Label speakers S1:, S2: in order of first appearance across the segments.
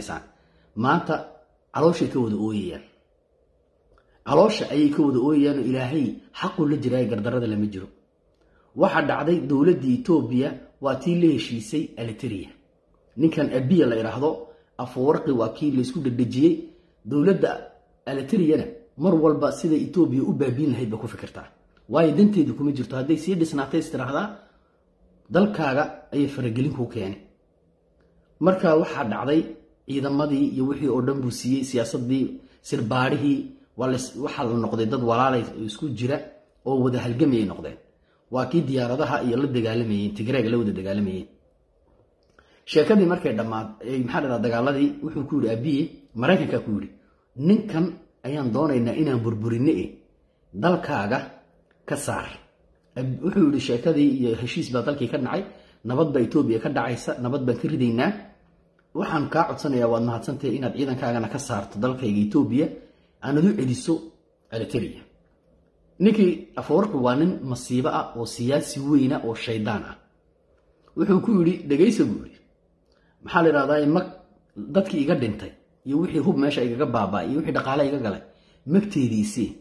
S1: garanaysaan maanta calooshay ka wada ooyayaan caloosha ayay ka wada ooyayaanoo ilaahay xaquu la jiraayo gardarada lama jiro waxaa dhacday dowladdii etoobiya waa tii la heshiisay aliteria ninkan abiya la idhaahdo afawarqi waa kii laysku dhedhejiyey dowladda aliteriyana mar walba sida etoobiya u baabiin lahayd ba ku fikirtaa waayo danteedii kuma jirto hadday sii dhisnaatay istiraahdaa dalkaaga ayay faragelin kuu keenay marka waxaa dhacday ciidamadii iyo wixii oo dhan buu siiyey siyaasadii sirbaadhihii waxaa la noqday dad walaalay isku jira oo wada halgamayay noqdeen waa kii diyaaradaha iyo la dagaalamayeen tigreega la wada dagaalamayeen sheekadii markay dhammaad maxaa dhahdaa dagaaladii wuxuu ku yidhi abiye maraykankaa ku yidhi ninkan ayaan doonaynaa inaan burburine e dalkaaga ka saar wuxuu yidhi sheekadii iyo heshiis baa dalkii ka dhacay nabad baa etoobiya ka dhacaysa nabad baan ka ridaynaa waxaan kaa codsanayaa waad mahadsantahay inaad ciidankaagana ka saarto dalkayga etoobiya aanad u celiso aliteria ninkii afawarqi waa nin masiibo ah oo siyaasi weyna oo shaydaan ah wuxuu ku yidhi dhegaysa buu yidhi maxaa la idhahdaa mag dadkii iga dhintay iyo wixii hub meesha igaga baabaa iyo wixii dhaqaale iga galay magteediisii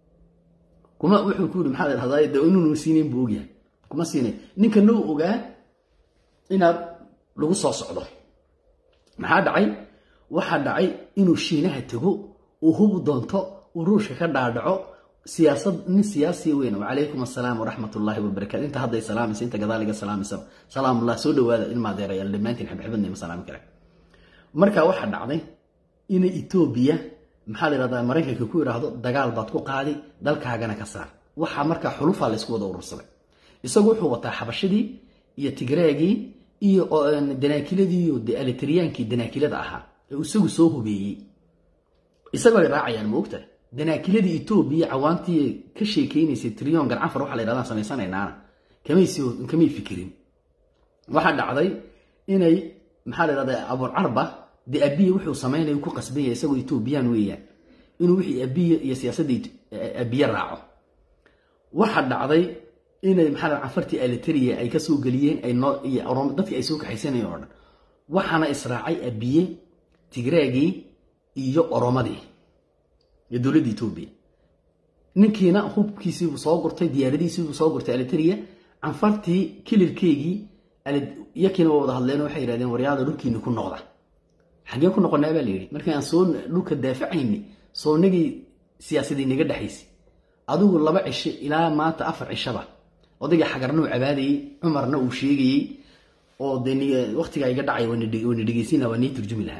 S1: kuma wuxuu ku yidhi maxaa la idhahdaa de inuunu siinayn buu ogyahay kuma siinay ninka now ogaa inaad lagu soo socdo maxaa dhacay waxaa dhacay inuu shiinaha tego uu hub doonto uu ruushka ka dhaadhaco siyaasad nin siyaasi weyn wacalaykum assalaam waraxmat ullaahi wabarakatu inta hadday salaamaysa inta gadaaliga salaamaysa salaamullah soo dhawaada ilmaadeerayaal dhammaantiin xabxibadnima salaami kare marka waxaa dhacday inay etoobiya maxaa la yidhahdaa maraykanka ku yidhaahdo dagaal baad ku qaadi dalkaagana ka saar waxaa markaa xulufaa laysku wada urursaday isagu wuxuu wataa xabashadii iyo tigreegii iyo danaakiladii de alitriyaankii danaakilada ahaa ee isagu soo hubeeyey isagoo ay raacayaan ma ogtahay danaakiladii etoobiya cawaantii ka sheekeynaysay trilion garcanfar waxa la yidhahdaa samaysanaynaan kamay fikirin waxaa dhacday inay maxaa la yidhahdaa abuur carba dee abiye wuxuu samaynaya ku qasban yahay isagoo etoobiyaan weeyaan inuu wixii abiye iyo siyaasadda abiye raaco waxaa dhacday inay maxaa canfartii aliteria ay ka soo geliyeen dadkii ay soo kaxaysanayeen oo dhan waxaana israacay abiye tigreegii iyo oromadii iyo dowladda etoobiya ninkiina hubkiisiibuu soo gurtay diyaaradiisiibuu soo gurtay aliteria canfartii kilirkeygii yakiina waa wada hadleen waxay yidhahdeen waryaada dhulkiini ku noqda xaggeen ku noqonaa baa la yidhi markii aan soo dhulka daafacayni soo nagii siyaasadii naga dhexaysay adigu laba cisho ilaa maanta afar cishaba odayga xagarna uu cabaadayey cumarna uu sheegayey oo de waqtigaa iga dhacay waana dhegeysina waa nii turjumi lahaa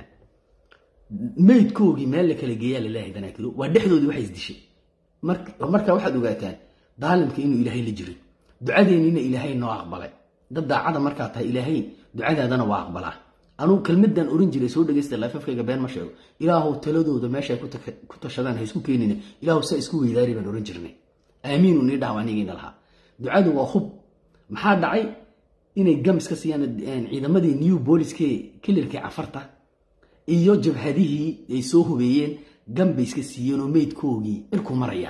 S1: meydkoogii meel la kala geeyaa laleeyahay danaakilo waa dhexdoodii waxa isdishay marka waxaad ogaataan daalimka inuu ilaahay la jirin ducadeennina ilaahay noo aqbalay dad daacada markaa tahay ilaahay ducadaadana waa aqbalaa anugu kelmadan oran jiray soo dhegaysta laafafkayga been ma sheego ilaahow taladooda meeshaay ku tashadaan ha isku keenina ilaahow saa isku weydaari baan oran jirnay aamiinu nii dhaha anigiina lahaa ducadu waa hub maxaa dhacay inay gam iska siiyaan ciidamadii new booliskee kilirkii cafarta iyo jabhadihii ay soo hubeeyeen gam bay iska siiyeenoo meydkoogii cirku maraya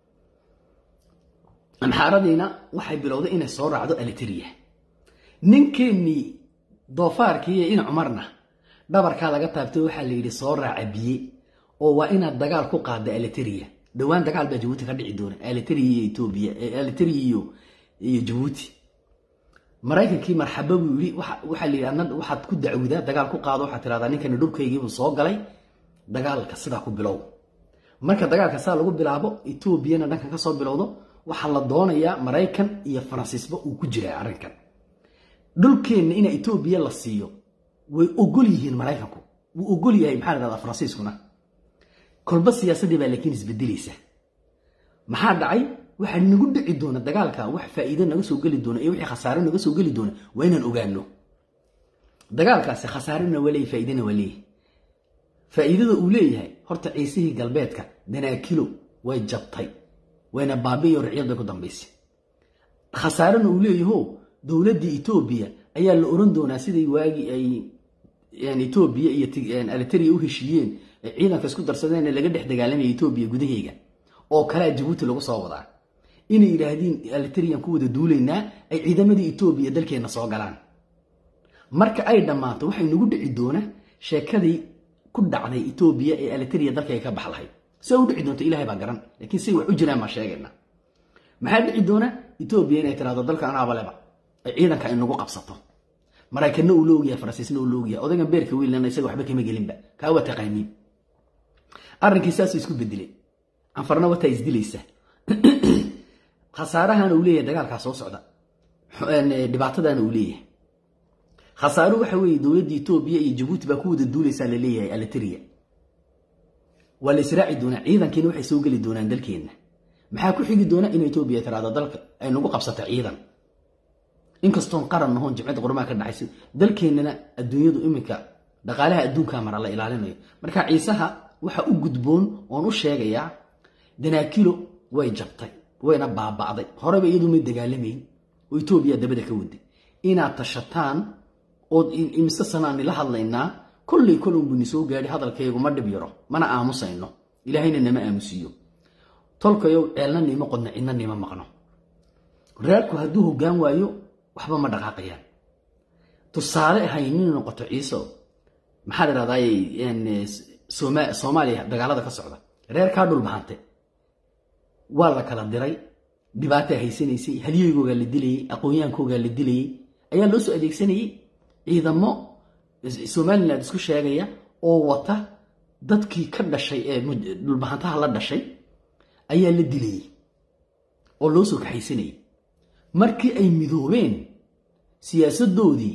S1: amxaaradiina waxay bilowday inay soo raacdo aliteria ninkeenii doofaarkii iyo in cumarna dhabarkaa laga taabtay waxaa la yidhi soo raaca biye oo waa inaad dagaal ku qaada aliteria dhowaan dagaal baa jabuuti ka dhici doona aliteria iyo etoobiya aliteria iyo iyo jabuuti maraykankii marxaba buu yidhi waxaa la yidhi adna waxaad ku dacwidaa dagaal ku qaado waxaad tirahdaa ninkani dhulkaygiibuu soo galay dagaalka sidaa ku bilow marka dagaalka saa lagu bilaabo etoobiyana dhankan ka soo bilowdo waxaa la doonayaa maraykan iyo faransiisba uu ku jiraa arrinkan dhulkeenna ina etoobiya la siiyo way ogol yihiin maraykanku wuu ogol yahay maxaa la dhahdaa faransiiskuna kolba siyaasaddii baa laakiin isbedelaysa maxaa dhacay waxaa nagu dhici doona dagaalka wax faa'iido naga soo geli doona iyo wixii khasaare naga soo geli doona waa inaan ogaano dagaalkaasi khasaarena waa leeyahy faa'iidana waa leeyahay faa'iidada uu leeyahay horta ciisihii galbeedka danaakilo way jabtay wayna baabi'iyo riciyad bay ku dambaysay khasaarena uu leeyaho dowladdii etoobiya ayaa la oran doonaa siday waagii ay etoobiya iyo aliteria u heshiiyeen ay ciidanka isku darsadeen ee laga dhex dagaalamaya etoobiya gudaheega oo kalea jabuuti lagu soo wadaa inay yidhaahdiin alterian ku wada duulaynaa ay ciidamadii etoobiya dalkeenna soo galaan marka ay dhammaato waxay nagu dhici doona sheekadii ku dhacday etoobiya ee aliteria dalkayga ka bax lahayd se u dhici doonto ilahay baa garan laakiin say wax u jiraan baan sheegayna maxaa dhici doona etoobiya inay tiraahdo dalka anaabaleba ay ciidanka inagu qabsato maraykanna uu loogyahay faransiisna uu loogyahay odagan beerka wiilnana isaga waxba kama gelinba kaa waa taqaaniin arrinkii saasuu isku bedelay canfarna wataa isdilaysa khasaarahana uu leeyahay dagaalkaa soo socda dhibaatadana uu leeyahay khasaaruhu waxa weeye dowladda etoobiya iyo jabuuti baa ku wada duulaysaa la leeyahay aliteria waa la israaci doonaa ciidankiina waxay soo geli doonaan dalkeenna maxaa ku xigi doona in etoobiya tiraahdo dalka ay nagu qabsato ciidan inkastoon qaran nahoon jimcada qormaha ka dhacayso dalkeennana adduunyadu iminka dhaqaalaha adduunka mara la ilaalinayo marka ciisaha waxa u gudboon oon u sheegayaa danaakilo way jabtay wayna baaba'day horeba iyadu may dagaalamayn oo etoobiya dabada ka waday inaad tashataan ood imise sanaan nila hadlaynaa kolley kolunbuni soo gaadhi hadalkaygu ma dhib yaro mana aamusayno ilaahayna nama aamusiiyo tolkayow ceelna niima qodno cidna niima maqno reerku hadduu hoggaan waayo waxba ma dhaqaaqayaan tusaale haynina noqoto ciiso maxaa la dhahdaa soomaaliya dagaalada ka socda reerkaa dhulbahante waa la kala diray dhibaataa haysanaysay halyoygoogaa la dilayey aqoonyaankoogaa la dilayey ayaa loo soo adeegsanayey ciidamo somalilan isku sheegaya oo wata dadkii ka dhashay ee dhulbahantaha la dhashay ayaa la dilayey oo loo soo kaxaysanayay markii ay midoobeen siyaasadoodii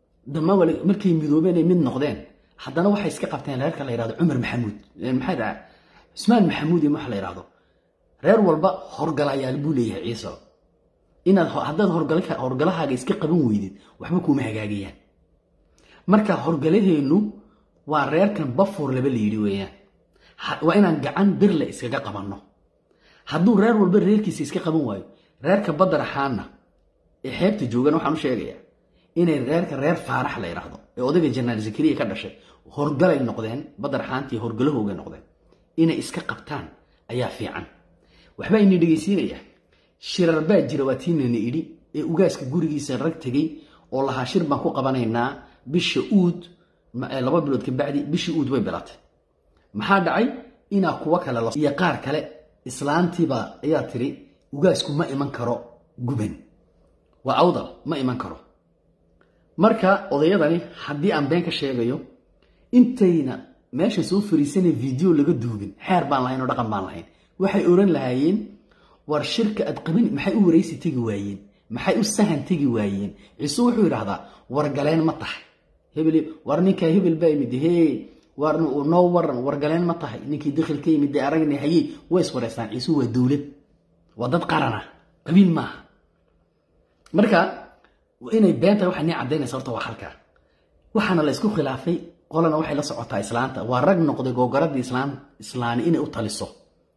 S1: markay midoobeen ay mid noqdeen haddana waxay iska qabteen reerka la yhahdo cumar maxamuud maxay dhaha cusmaan maxamuud iyo waxa la yhahdo reer walba horgalayaal buu leeyahay ciiso inaad haddaad horgalahaaga iska qaban weydid waxba kuuma hagaagayaan marka horgalaheennu waa reerkan bafoor laba la yidhi weeyaan waa inaan gacan birle iskaga qabanno hadduu reer walba reerkiisa iska qaban waayo reerka badaraxaanna ee xeebta joogan waxaan u sheegayaa inay reerka reer faarax la yidhaahdo ee odayga janaal zakariya ka dhashay horgalay noqdeen badaraxaantii horgalahoogay noqdeen inay iska qabtaan ayaa fiican waxbaa ini dhegaysiinaya shirar baa jira waa tiinana idhi ee ugaaska gurigiisa rag tegey oo lahaa shir baan ku qabanaynaa bisha uud laba bilood kabacdi bishii uud way bilatay maxaa dhacay inaa kuwo kale iyo qaar kale islaantiiba ayaa tiri ugaasku ma iman karo guban waa awdal ma iman karo marka odayadani haddii aan been ka sheegayo intayna meesha soo fariisana video laga duugin xeer baan lahayn oo dhaqan baan lahayn waxay oran lahaayeen war shirka aad qabin maxay u waraysi tegi waayeen maxay u sahan tegi waayeen ciise wuxuu yidhaahdaa wargaleen ma tahay hebel war ninkaa hebel baa yimid hee war noo waran wargaleen ma tahay ninkii dakhil ka yimid dee aragna hayey way iswareystaan ciise waa dowlad waa dad qarana qabiil maaha marka inay beentahay waxay nii caddaynaysa horta waa halkaa waxaana la isku khilaafay qolana waxay la socotaa islaanta waa rag noqday googaradii islaam islaani inay u taliso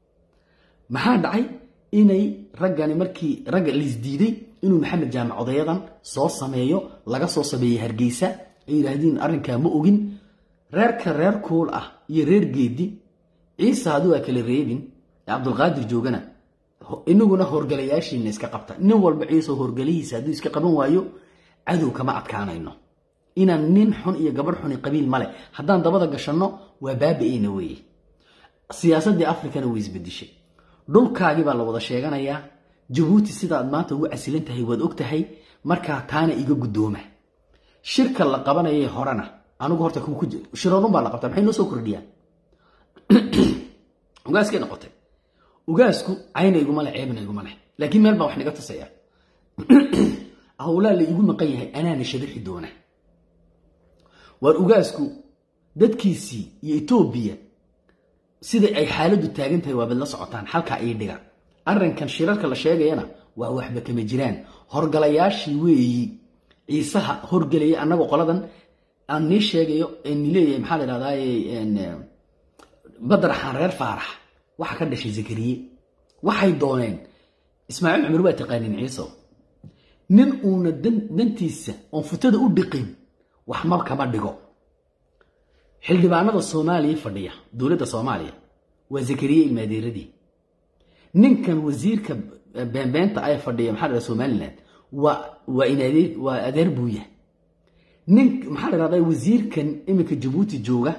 S1: maxaa dhacay inay raggani markii ragga laisdiiday inuu maxamed jaamac odayadan soo sameeyo laga soo sameeyey hargeysa ay yidhaahdeen arrinkaa ma ogin reerka reer kuul ah iyo reer geedi ciise hadduu aa kala reebin ee cabdulqaadir joogana inaguna horgalayaashiina iska qabta nin walba ciise horgalihiisa hadduu iska qaban waayo cadow kama adkaanayno inaan nin xun iyo gabadh xuni qabiil male haddaan dabada gashanno waa baaba-eyna weeye siyaasaddii afrikana way isbedishay dhulkaagii baa la wada sheeganayaa jabuuti sidaad maanta ugu casilan tahay waad og tahay markaa taana iga guddooma shirka la qabanayay horena anigu horta shiroodun baa la qabtaa maxay noo soo kordhiyaan ugaaskay noqotay ugaasku cayna iguma leh ceebna iguma leh laakiin meel baa wax naga tusaya howlaa la igu maqan yahay anaana shabixi doona waar ugaasku dadkiisii iyo etoobiya sida ay xaaladdu taagan tahay waabad la socotaan halkaa ii dhiga arrinkan shirarka la sheegayana waa waxba kama jiraan horgalayaashii weeyi ciisaha horgelaya annagoo qoladan aan nii sheegayo ni leeyahay maxaa la dhahdaa badaraxaan reer faarax waxa ka dhashay zakariye waxay dooneen ismaaciil cumar waa taqaaniin ciiso nin uuna dantiisa oon futada u dhiqin wax ma kama dhigo xildhibaanada soomaaliya fadhiya dowladda soomaaliya waa zakariye ilmaadeeradii ninkan wasiirka beenbeenta ay fadhiya maxaa la somalilan waa waa inadeer waa adeer buuya nin maxaa la dhahdaa wasiirkan iminka jabuuti jooga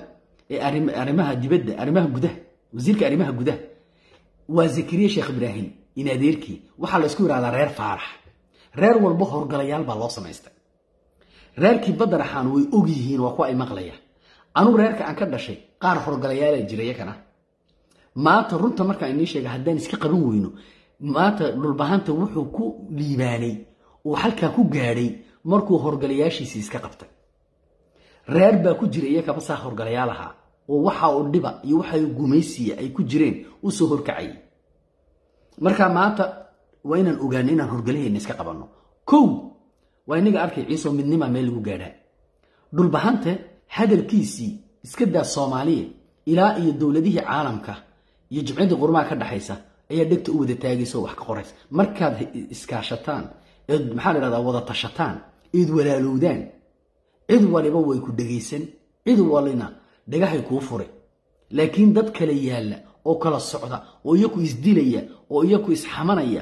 S1: ee arrimaha dibadda arrimaha gudaha wasiirka arrimaha gudaha waa zakariya sheekh ibraahim in adeerkii waxaa laysku yidhahdaa reer faarax reer walba horgalayaal baa loo samaystay reerkii badaraxaan way og yihiin waa kuwa ay maqlayaan anugu reerka aan ka dhashay qaar horgalayaala jira yakana maanta runta markaan inii sheega haddaan iska qaban weyno maanta dhulbahanta wuxuu ku liibaanay uu halkaa ku gaadhay markuu horgalayaashiisii iska qabtay reer baa ku jira iyakaba saa horgalayaal ahaa oo waxa uu dhiba iyo waxa gumaysiya ay ku jireen u soo horkacayay markaa maanta waa inaan ogaano inaan horgalaheenna iska qabanno kow waa inaga arkay ciisoo midnima meel lagu gaadhaa dhulbahante hadalkiisii iska daa soomaaliya ilaa iyo dowladihii caalamka iyo jimciddii qurmaha ka dhaxaysa ayaa dhegta u wada taagaysa oo wax ka qoraysa markaad iskaashataan eed maxaa la dhahdaa wada tashataan eed walaalowdaan cid waliba way ku dhegaysan cid walina dhagahay kuu furay laakiin dad kale yaalla oo kala socda oo iyaku isdilaya oo iyaku isxamanaya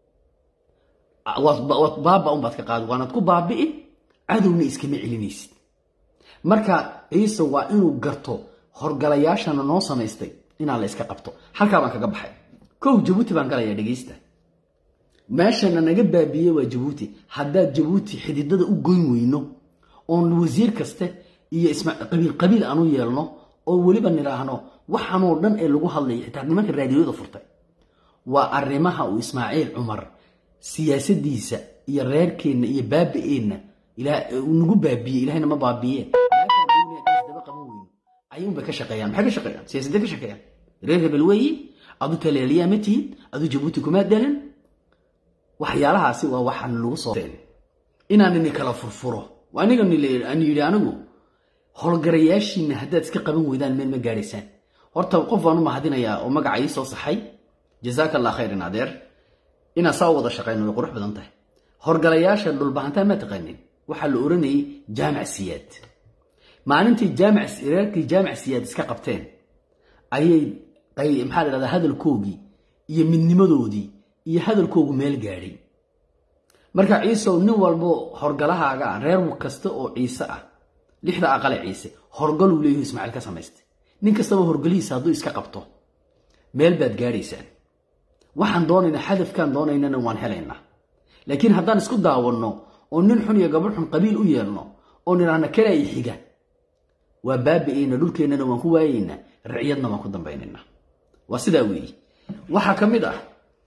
S1: baaba unbaad ka qaadi waanaad ku baabi'i cadowna iskama celinaysid marka ciise waa inuu garto horgalayaashana noo samaystay inaan la iska qabto halkaa baan kaga baxay kow jabuuti baan galayaa dhegaysta meeshana naga baabiye waa jabuuti haddaad jabuuti xididada u goyn weyno oon wasiir kaste iyo qabiil qabiil aan u yeelno oo weliba nidhaahno waxaanoo dhan ee lagu hadlaya xitaa nimanka raadiyooda furtay waa arrimaha uu ismaaciil cumar siyaasadiisa iyo reerkeenna iyo baaba-eenna nagu baabiye ilahayna ma baabiye daba qaban weyno ayuunbay ka shaqeeyaan maxay ka shaqeeyaan siyaasadee ka shaqeeyaan reer hebel weeyi adu taleeliyaa ma tihid adu jabuuti kuma dalan waxyaalahaasi waa waxaan lagu soo inaan ini kala furfuro aniga aan yidhi anigu howlgarayaashiina haddaad iska qaban weydaan meel ma gaadhaysaan horta qof waan u mahadinayaa oo magaca ii soo saxay jazaaka allah khayran adeer inaan saa u wada shaqayno way qurux badan tahay horgalayaasha dhulbahantaa ma taqaanin waxaa la oranayay jaamac siyaad maalintii reerkii jaamac siyaad iska qabteen ayay maxaa la dhahdaa hadalkoogii iyo midnimadoodii iyo hadalkoogu meel gaadhay marka ciisew nin walbo horgalahaaga ah reer kasta oo ciise ah lixda aqale ciise horgaluu leeyahu ismaaciil ka samaystay nin kastaba horgalihiisa hadduu iska qabto meel baad gaadhaysaan waxaan doonaynaa hadafkaan doonaynana waan helaynaa laakiin haddaan isku daawanno oo nin xun iyo gabadh xun qabiil u yeelno oo nidhaahna kalaayi xiga waa baabi'ayna dhulkeennana waan ku waayaynaa riciyadna waan ku dambaynaynaa waa sidaa weeye waxaa ka mid ah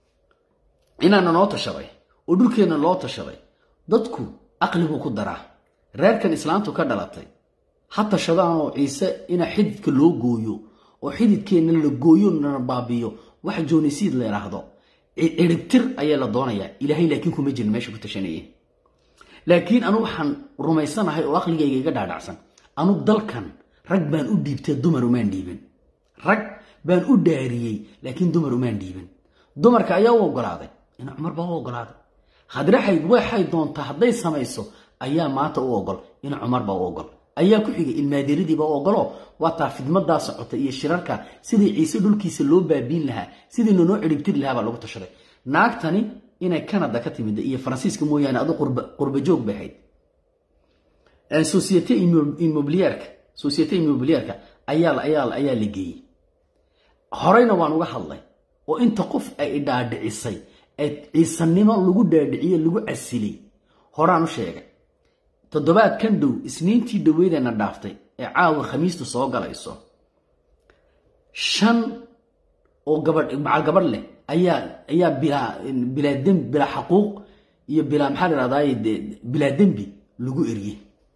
S1: inaana noo tashaday oo dhulkeenna loo tashaday dadku aqliguu ku daraa reerkan islaantu ka dhalatay ha tashadaanoo ciise inaa xididka loo gooyo oo xididkeenna la gooyo nana baabiyo wax joonisiid la yidhaahdo ciribtir ayaa la doonayaa ilaahay laakiin kuma jirin meesha ku tashanayeen laakiin anu waxaan rumaysanahay oo aqligayga iga dhaadhacsan anu dalkan rag baan u dhiibtay dumar umaan dhiibin rag baan u dhaariyey laakiin dumar umaan dhiibin dumarka ayaa u ogolaaday ina cumar baa u ogolaaday hadraxayd waxay doontaa hadday samayso ayaa maanta u ogol ina cumar baa u ogol ayaa ku xigay ilmaadiradiiba u ogolo waa taa fidmadaa socota iyo shirarka sidii ciise dhulkiisa loo baabiin lahaa sidii nanoo ciribtiri lahaa baa lagu tashaday naagtani inay canada ka timid iyo faransiiska mooyaane adu qurba joog bay ahayd societe immobiliarka societe immobiliarka ayaa ayaa la geeyey horeyna waan uga hadlay oo inta qof ay dhaadhicisay ee ciisanimo lagu dhaadhiciye lagu casilay horaan u sheegay toddobaad kan dhow isniintii dhaweydana dhaaftay ee caawa khamiistu soo galayso shan oo gabadh macal gabadh leh ayaa ayaa bilaa bilaa dembi bilaa xaquuq iyo bilaa maxaa la dhahdaay bilaa dembi lagu eriyey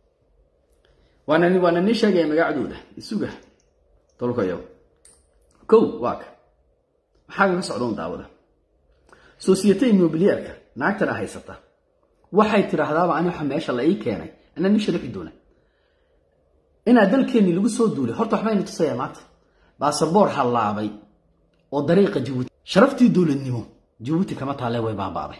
S1: waana waana nin sheegaya magacdooda isuga tolkayo kow waa ka maxaa kaga socdoon daawada societe immobiliarka naagtana haysata waxay tidhaahdaaba ani waxa meesha la ii keenay anaa nin sharixi doona inaa dalkeennii lagu soo duulay horta waxbayna tusayaa maanta baasaboor hallaabay oo dariiqa jabuuti sharaftii dowladnimo jabuuti kama taalle way baabaaday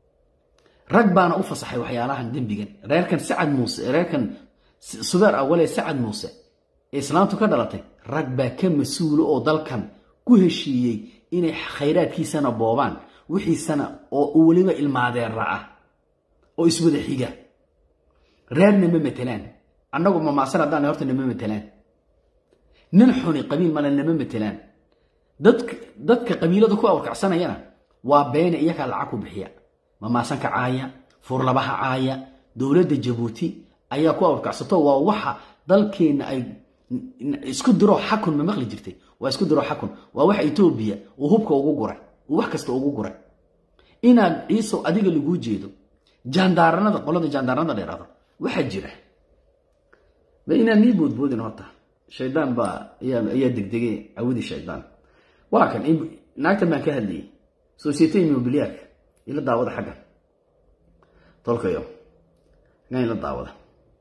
S1: rag baana u fasaxay waxyaalahan dembigan reerkan sacad muuse reerkan subeer awale sacad muuse ee islaamtu ka dhalatay rag baa ka mas-uulo oo dalkan ku heshiiyey inay khayraadkiisana boobaan wixiisana oo weliba ilmaadeera ah oo iswada xiga reerna ma matelaan annagu mamaasan haddaan horta nama matelaan nin xuni qabiil male nama matelaan dadka qabiilada ku awrkacsanayana waa beene iyakaa lacag ku bixiya mamaasanka caaya fuurlabaha caaya dowladda jabuuti ayaa ku awrkacsato waa waxa dalkeenna ay isku diro xakun ma maqli jirtay waa isku diro xakun waa waxa etoobiya uu hubka ugu guray uu wax kasta ugu guray inaad ciiso adiga laguu jeedo jaandaaranada qolada jaandaaranada dheeraado waxaa jira ma inaan nii boodboodin horta shaydaan baa ayaa degdegay cawidii shaydaan waa kan naagtan baan ka hadlayay societe immobiliyaarka ila daawada xagga tolkayo gan ila daawada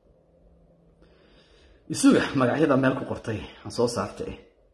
S1: isuga magacyada meel ku qortay aan soo saartay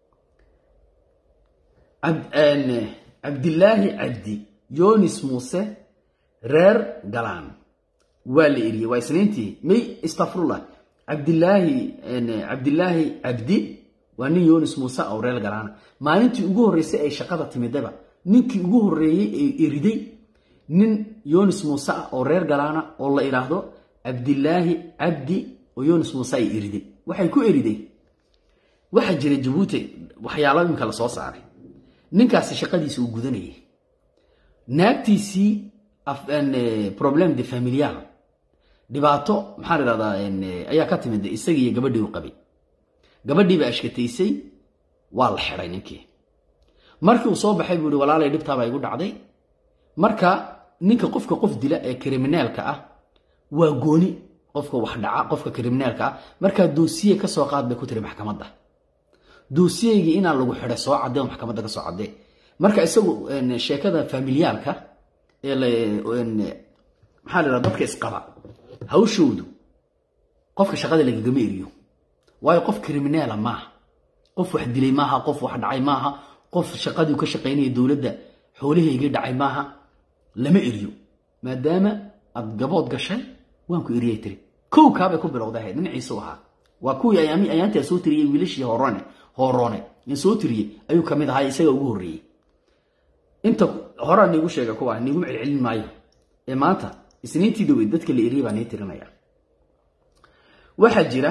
S1: cabdilaahi cabdi yonis muuse reer galaan waa la eriyey waa isniintii may istafrullah cabdilaahi cabdilaahi cabdi waa nin yonis muuse oo reer galaana maalintii ugu horreysay ay shaqada timidaba ninkii ugu horreeyey ee eriday nin yonis muuse ah oo reer galaana oo la idhaahdo cabdilaahi cabdi oo yonis muuse ay eriday waxay ku eriday waxaa jira jabuuti waxyaalo iminka lasoo saaray ninkaasi shaqadiisa uu gudanayay naagtiisii problem de familial dhibaato maxaa la dhahdaa ayaa ka timid isagii iyo gabadhii u qabay gabadhiiba ashkataysay waa la xiday ninkii markii uu soo baxay buu ihi walaalay dhibtaabaa igu dhacday marka ninka qofka qof dila ee kriminaalka ah waa gooni qofka wax dhaca qofka kriminaalka ah markaa doosiye ka soo qaad bay ku tiri maxkamadda doosiyeygii inaan lagu xidhay soo cadde oo maxkamadda ka soo cadde marka isagu sheekada familiyaalka ee maxaa la dadka isqaba hawshoodu qofka shaqada lagagama eriyo waayo qof kriminaala maaha qof wax dilay maaha qof wax dhacay maaha qof shaqadii ka shaqaynaya dowladda xoolahaygii dhacay maaha lama eriyo maadaama aad gabood gashay waan ku eriyay tiri kow kaabay ku bilowda ahayd dhinaciisu ahaa waa kuwii ayaantaa soo tiriyey wiilashii horone horoone in soo tiriyey ayuu kamid ahaa isaga ugu horreeyey inta horaa niigu sheega kuwa niiguma celcelin maayo ee maanta isniintii daweyd dadka la eriyey baa nii tirinaya waxaa jira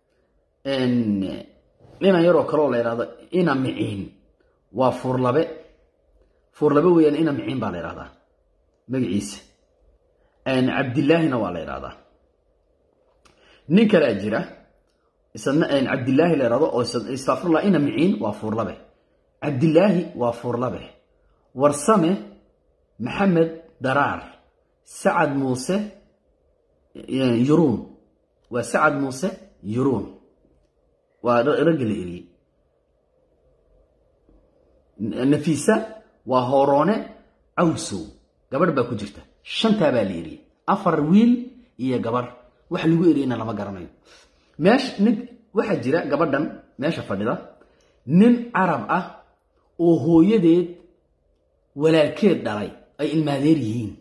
S1: dhinan yaroo kaloo la yidhahdo ina miciin waa fuurlabe fuurlabe weeyaan ina miciin baa la yidhahdaa magaciisa cabdilaahina waa la yidhahdaa nin kalea jira isna cabdilaahi la yidhahdo oo istafrullah ina miciin waa fuurlabe cabdilaahi waa fuurlabe warsame maxamed daraar sacad muuse yuruun waa sacad muuse yuruun waa ragga la eriyey nafiisa waa horoone cawsow gabadh baa ku jirta shantaa baa la eriyey afar wiil iyo gabarh wax lagu eriyeyna lama garanayo meesha nin waxaa jira gabadhan meesha fadhida nin carab ah oo hooyadeed walaalkeed dhalay ay ilmaadeer yihiin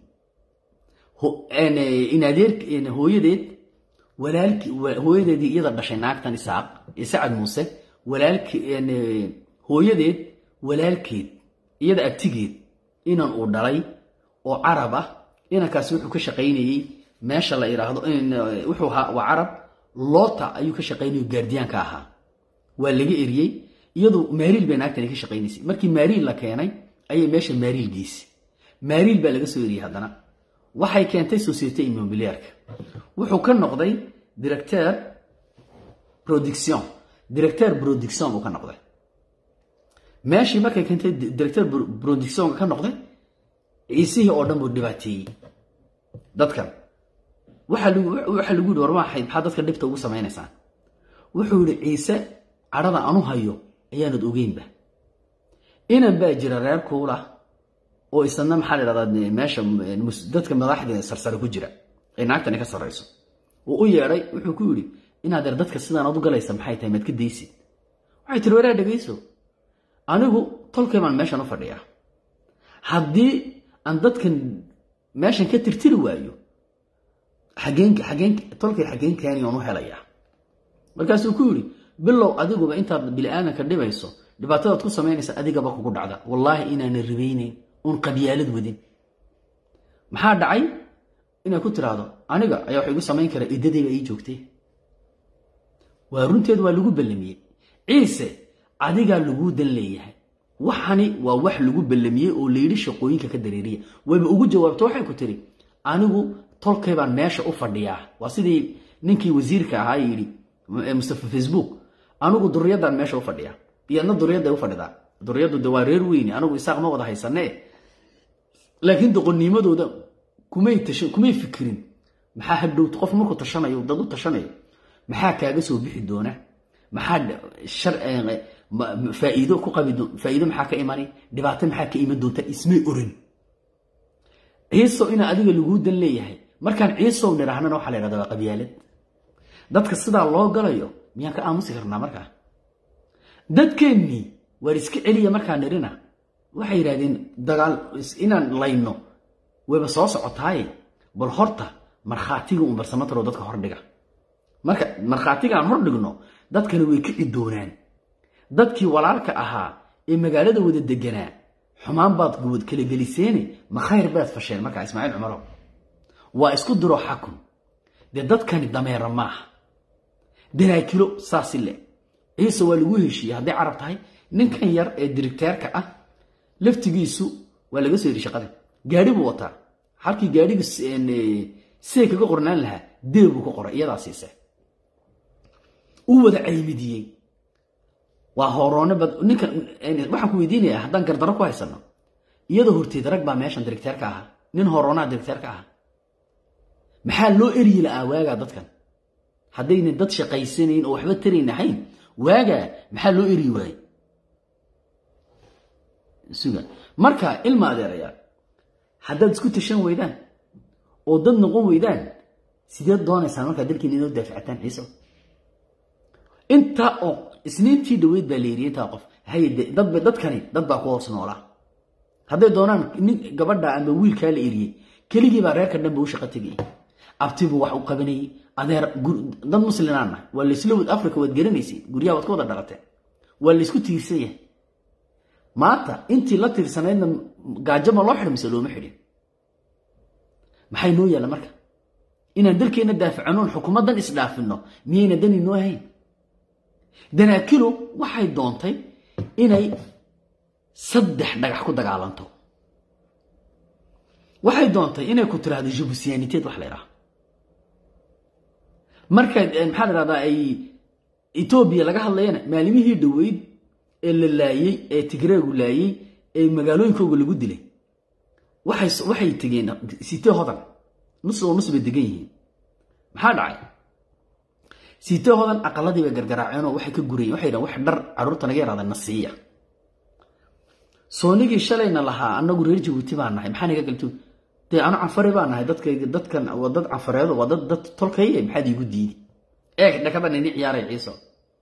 S1: inadeer hooyadeed walaalki hooyadeedii iyada dhashay naagtan isaaq ee sacad muuse walaalk hooyadeed walaalkeed iyada abtigeed inan uu dhalay oo carab ah inankaasi wuxuu ka shaqaynayey meesha la idhaahdo wuxuu ahaa waa carab loota ayuu ka shaqaynayo gaardiyaanka ahaa waa laga eriyey iyadu maariil bay naagtani ka shaqaynaysay markii maariil la keenay ayay meesha maariil geysay maariil baa laga soo eriyey haddana waxay keentay societe immobiliyaarka wuxuu ka noqday directeur production directeur production uu ka noqday meeshii markay keentay directeur production ka noqday ciisihii oo dhan buu dhibaateeyey dadkan waxaa lagu yihi war maaxayd maxaa dadka dhibta ugu samaynaysaan wuxuu yihi ciise cadhada anu hayo ayaanad ogeynba inan baa jira reer kuula oo isna maxaa la dhahdaa meesha dadka madaxda sarsare ku jira ee naagtani ka sarrayso uu u yeedhay wuxuu ku yidhi inaad er dadka sidaan ad u galaysa maxay tahay maad ka daysid waxay tiri waraa dhegayso anigu tolkay baan meeshan u fadhiyaa haddii aan dadkan meeshan ka tirtiri waayo xageen xageen tolkay xageen keeni oon u helayaa markaasuu ku yidhi bilow adiguba intaad bili-aadanka dhibayso dhibaatadaad ku samaynaysa adigaba kugu dhacda wallaahi inaana ribaynayn un qabyaalad wadin maxaa dhacay inay ku tiraahdo aniga ayaa wax igu samayn kara idadayba ii joogtay waa runteed waa lagu ballamiyey ciise adigaa laguu dan leeyahay waxani waa wax lagu ballamiyey oo layidhi shaqooyinka ka dareeriya wayba ugu jawaabto waxay ku tiri anigu tolkay baan meesha u fadhiyaa waa sidii ninkii wasiirka ahaa yidhi mustafa facebook anigu duriyaddan meesha u fadhiyaa iyadna duriyadday u fadhidaa duriyaddu de waa reer weyne anigu isaaq ma wada haysanee laakiin doqonnimadooda kumay tashan kumay fikirin maxaa hadhowt qof markuu tashanayo dad u tashanayo maxaa kaaga soo bixi doona maxaa faaiido ku qabi faa'iido maxaa ka imani dhibaato maxaa ka iman doonta ismay oran ciisow inaa adiga laguu dan leeyahay markaan ciisow nidhaahnana waxaa la yhahda waa qabyaalad dadka sidaa loo galayo miyaan ka aamusi karnaa markaa dadkeennii waar iska celiya markaa nidhina waxay yidhahdeen dagaal inaan layno wayba soo socotaaye bal horta markhaatiga un barsamataro dadka hordhiga marka markhaatigaan hor dhigno dadkana way kici doonaan dadkii walaalka ahaa ee magaalada wada deganaa xumaan baad gubad kala geliseene ma khayr baad fasheen markaa ismaaciil cumarow waa isku diro xakun dee dadkani dameera maaha danaakilo saasi le ciise waa lagu heshiiyey hadday carab tahay ninkan yar ee dirigteerka ah laftigiisu waa laga soo yidhi shaqada gaadhi buu wataa halkii gaadhiga see kaga qornaan lahaa dee buu ka qoray iyadaa siise uu wada caymidiyey waa horoone ninkan waxaan ku weydiinaya haddaan gardaro ku haysano iyadoo horteed rag baa meeshan dirigteerka ahaa nin horoonaha dirigteerka ahaa maxaa loo eryi la'aa waagaa dadkan haddayna dad shaqaysanayn oo waxba tarayn ahayn waagaa maxaa loo eryi waayey suga marka ilma adeerayaa haddaad isku tashan weydaan oo dad noqon weydaan sideed doonaysaan markaa dalkiina inoo daaficataan ciiso intaa oo isniintii dhaweyd baa la yidhi intaa qof haye dadkani dad baa ku hoos noolaa hadday doonaan nin gabadha ama wiilkaa la eriyey keligii baa reerka dhanba u shaqo tegayay abtibuu wax u qabanayay adeer dad muslimaan nahay waa laysla wad africa waad garanaysay guryaha waad ka wada dhalateen waa laysku tiirsan yahay maanta intii la tiirsanaydna gaajama loo xidhi mise looma xidhin maxay noo yaalla marka inaan dalkeenna daafacanoon xukuumaddan isdhaafino miyayna dani noo ahayn danaakilo waxay doontay inay saddex dhagax ku dagaalanto waxay doontay inay ku tiraahdo jubusyaaniteed wax la ydhaha marka maxaa la dhahdaa ay etoobiya laga hadlayana maalimihii dhoweyd ee la laayey ee tigreegu laayey ee magaalooyinkooga lagu dilay waxay tegeen sitee hodan nus oo nus bay degan yihiin maxaa dhacay sitee hodan aqaladii bay gargaraaceenoo waxay ka gurayen waxay dhahan wax dhar carruurta naga yaraada na siiya soonigii shalayna lahaa annagu reer jabuuti baa nahay maxaa naga galto dee anu canfari baa nahay dadkayga dadkan waa dad canfareedo waa dad dad tolkaye maxaad iigu diidi eeg dhakadan ini ciyaaray ciiso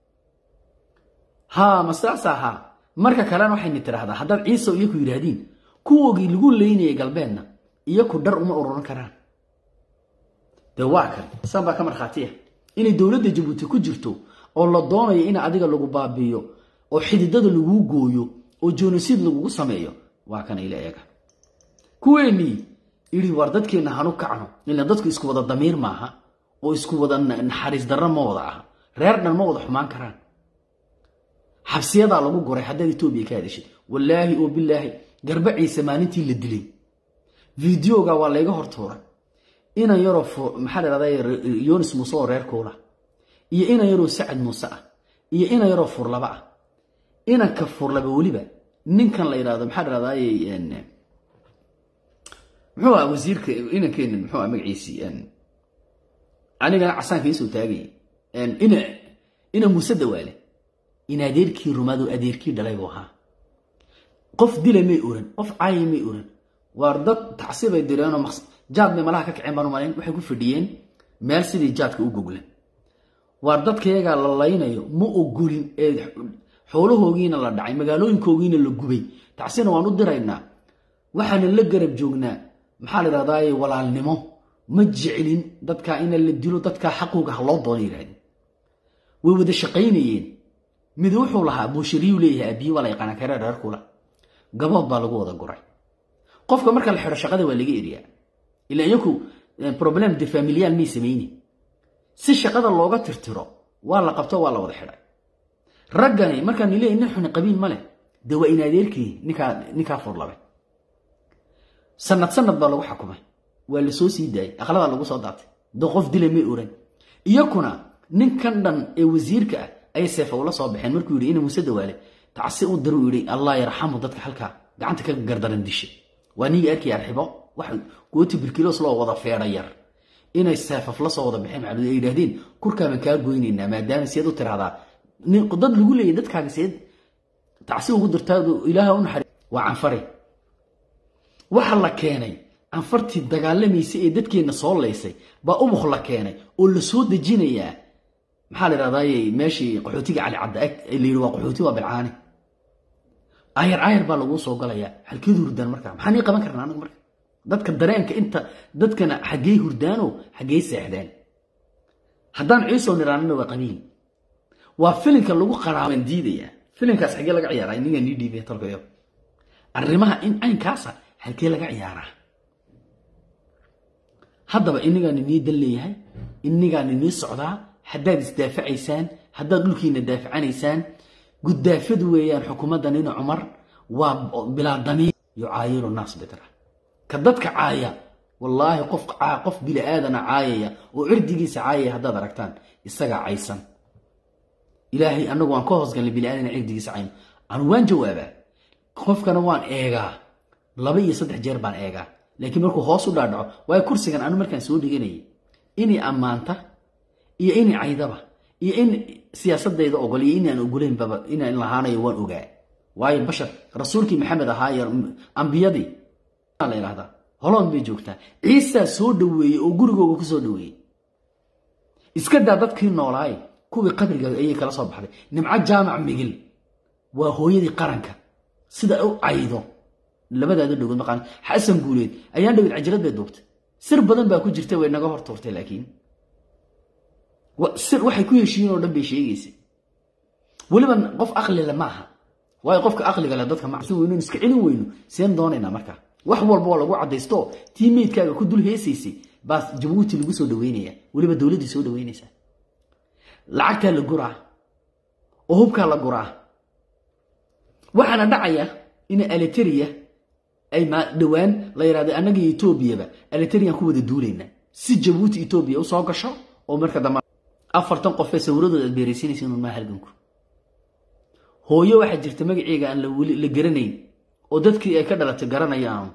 S1: haa ma saasa haa marka kalena waxayna tidhaahdaa haddaad ciiso iyo ku yidhaahdiin kuwoogii lagu leynayay galbeedna iyo ku dhar uma ururan karaan dee waa kan san baa ka markhaatiya inay dowladda jabuuti ku jirto oo la doonayo in adiga lagu baabiiyo oo xididada laguu gooyo oo jonasiid lagugu sameeyo waa kan ila eega kuweenii idhi war dadkeenna hanu kacno ila dadku isku wada damiir maaha oo isku wada naxariis darro ma wada aha reer dhan ma wada xumaan karaan xabsiyadaa lagu guray haddaad etoobiya ka hadashid wallaahi oo bilaahi garba ciise maalintii la dilay videoga waa layga hortuuray inan yaroo maxaa la dhahdaa yonis muuse oo reer kuula iyo inan yaroo sacad muuse ah iyo inan yaroo furlaba ah inanka furlaba weliba ninkan la yidhahdo maxaa la dhahdaa muxuu aha wasiirka inankeenan muxuu aha magaciisii anigana casaanka iisoo taagay ina ina muuse dawaale in adeerkii rumaado adeerkii dhalay buu ahaa qof dila may oran qof caaya may oran waar dad tacsibay direenoo jaad bay malaha ka kaceen baan umalayn waxay ku fadhiyeen meel sidii jaadka u goglan waar dadkayagaa la laynayo ma ogolin ee xoolahoogiina la dhacay magaalooyinkoogiina la gubay tacsina waan u diraynaa waxaana la garab joognaa maxaa la dhahdaay walaalnimo ma jeclin dadkaa ina la dilo dadkaa xaquuga ha loo doona yidhahdeen way wada shaqaynayeen mid wuxuu lahaa buushiriyuu leeyahay abiyi waa la yaqaanaa kareer reer kula gabood baa lagu wada guray qofka marka la xidho shaqada waa laga eriyaa ila iyaku problem de familiyaal may samayni si shaqada looga tirtiro waa la qabto waa la wada xidhay raggani markaan nileey nin xuni qabiil ma leh dee waa in adeerkii ninkaa ninkaa furlabay sanad sanad baa lagu xakumay waa la soo sii daayay aqladaa lagu soo daatay doo qof dila may oran iyakuna ninkan dhan ee wasiirka ah ayay seefa ula soo baxeen markuu yidhi ina muuse dawaale tacsi u daru yidhi allah yarxamu dadka halkaa gacanta ka gardaran dishe waa niga arkay arxibo wax gooti bilkilos loo wada feedha yar inay seefaf la soo wada baxeen macluud ay yidhaahdeen kurkaaban kaa goynaynaa maadaama seed u tiraahdaa dad lagu leeyay dadkaaga seed tacsi ugu dirtaa ilaaha u naxari waa canfare waxa la keenay canfartii dagaalamaysay ee dadkeenna soo laysay baa ubuk la keenay oo la soo dejinayaa maxaa la idhahdaye meeshii qaxootiga cali cadda ag la yidhi waa qaxooti waa bilcaani ayar ayar baa laguu soo galayaa halkeed hurdaan markaa maxaa nii qaban karnaa anagu marka dadka dareenka inta dadkana xaggey hurdaano xaggey seexdeen haddaan ciisoo niraanana waa qabiil waa filinka lagu qaraaban diidaya filinkaas xaggee laga ciyaaraa inigaa nii dhiibay tolkayo arrimaha in caynkaasa halkee laga ciyaaraa haddaba inigaani nii dan leeyahay inigaani nii socdaa haddaad isdaafacaysaan haddaad dhulkiina daafacanaysaan guddaafad weeyaan xukuumadda nina cumar waa bilaa damiir yucaayiru naas bitra ka dadka caaya wallaahi qof qof bili aadana caayaya oo cirdigiisa caayaya haddaad aragtaan isagaa caysan ilaahay anagu waan ka hoosgalnay bili aadana cirdigiisa cayno anu waan jawaabaa qofkana waan eegaa laba iyo saddex jeer baan eegaa laakiin markuu hoos u dhaadhaco waayo kursigan anu markaan soo dhiganayay inay ammaanta iyo inay caydaba iyo in siyaasadayda ogol iyo inaan ogolaynbaba inaan lahaanayo waan ogaa waayo bashar rasuulkii maxamed ahaa iyo ambiyadii la yidhahdaa holoon bay joogtaa ciisaa soo dhoweeyey oo gurigooga ku soo dhoweeyey iska daa dadkii noolaaye kuwii qabriga ayay kala soo baxday nimco jaamac migil waa hooyadii qaranka sida u caydo labadaada dhogood maqaan xasan guuleed ayaan dhawid cajalad bay duubtay sir badan baa ku jirta way naga hor tuurtay laakiin sir waxay ku heshiiyeen oo dhan bay sheegaysay weliba qof aqlile ma aha waayo qofka aqliga leh dadka ma weyno iska celin weyno seen doonaynaa markaa wax walba oo lagu caddaysto tii meydkaaga ku dul heesaysay baa jabuuti lagu soo dhaweynaya weliba dowladdii soo dhaweynaysaa lacagtaa la guraa oo hubkaa la guraa waxaana dhacaya in aliteria ay dhowaan la yidhahda annaga iyo etoobiyaba alterian ku wada duulaynaa si jabuuti etoobiya usoo gasho oo marka dambe afartan qofee sawiradooda aad beeraysiinaysa inuu maa halganku hooyo waxaa jirta magaceega aan la garanayn oo dadkii ay ka dhalatay garanaya aanu